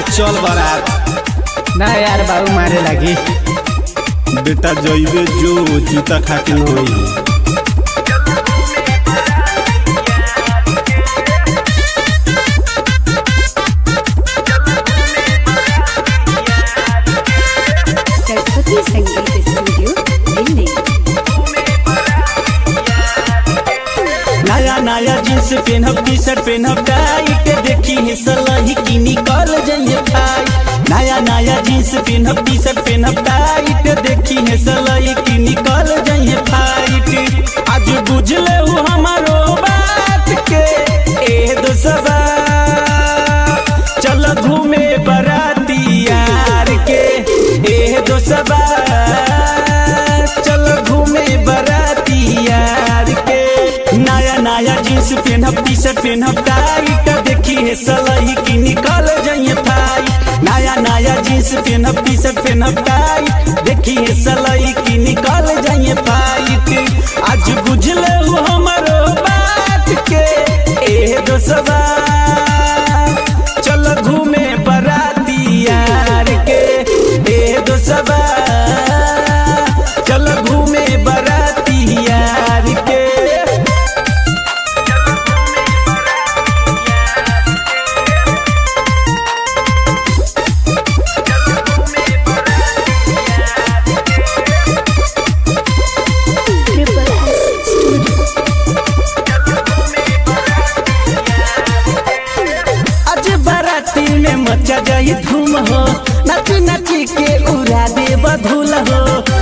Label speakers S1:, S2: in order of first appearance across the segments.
S1: चल बारात
S2: ना यार बाबू मारे लगी
S1: बेटा जइबे जो जूता खाके होई
S3: सरस्वती संगीत स्टूडियो दिल्ली
S4: नया नया जींस पेनहब टी शर्ट पेनहब टाइट देखी है सलही की निकल जाइए भाई नया नया जींस पेनहब टी शर्ट पेनहब टाइट देखी है सलही की निकल जाइए फाइट आज बुझले हो हमारो बात के ए दोस्तवा चल घूमे बराती यार के ए दोस्तवा चल घूमे बराती यार के नया नया जींस पेनहब टी शर्ट पेनहब टाइट देखी है सलही की निकल जाइए भाई नया नया जींस पेनहब टी शर्ट पेनहब टाइट देखी है सलही की निकल जाइए फाइट आज बुझले हो हमारो बात के ए दोस्तवा चल घूमे बराती यार के ए दोस्तवा चल घूमे बराती यार के
S3: ट्रिपल एस स्टूडियो
S4: आज बाराती में मचा जाई धूम हो नच नच के उड़ा दे बधुल हो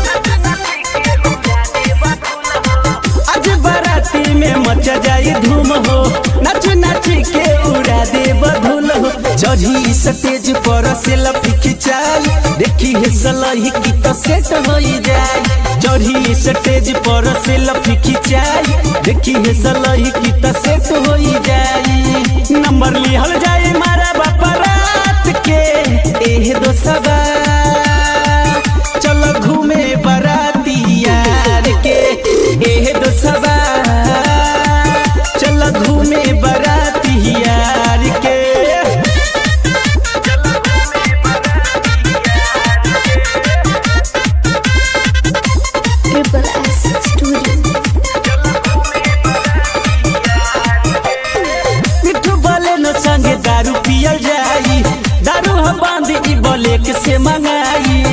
S4: आज बाराती में मचा जाई धूम हो नच नच के उड़ा दे बधुल हो चढ़ी स्टेज पर सेल्फी खिंचाई देखी है सलही की तो सेट हो जाए चढ़ी स्टेज पर सेल्फी खिंचाई देखी है सलही की तो सेट हो जाए नंबर लिहल जाए मारा बापा रात के एह दोस्तवा चल घूमे बराती यार के एह दोस्तवा चल घूमे बराती यार के
S3: ट्रिपल एस स्टूडियो
S4: मिठू बोले न संगे दारू पियल जाई दारू हम बांध ई बोले के से मंगाई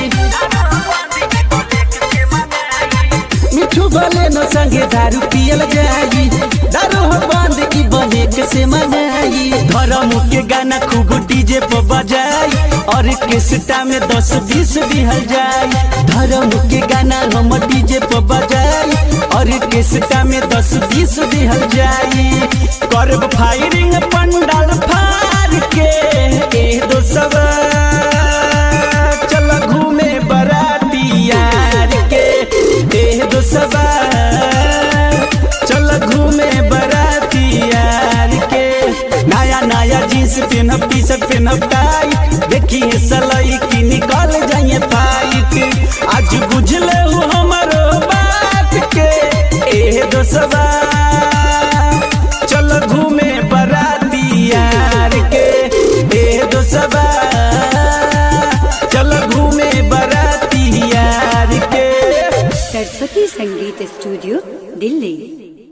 S4: मिठू बोले न संगे दारू पियल जाई दारू हम बांध ई बोले के से मंगाई धर्म के गाना खूब डीजे पर बजाई और किस्ता में दस बीस दिहल जाई धर्म के गाना हम डीजे पर बजाई और किस्ता में दस बीस दिहल जाई करब फायरिंग पंडाल फार के ए दोस्तवा चल घूमे बराती यार के ए दोस्तवा चल घूमे बराती यार के नया नया जींस पेनहब टी शर्ट पेनहब टाइट देखी है सलई की निकल जाइए फाइट आज बुझले हो हमारो बात के ए दोस्तवा चल घूमे बराती यार के ए दोस्तवा चल घूमे बराती यार के
S3: सरस्वती संगीत स्टूडियो दिल्ली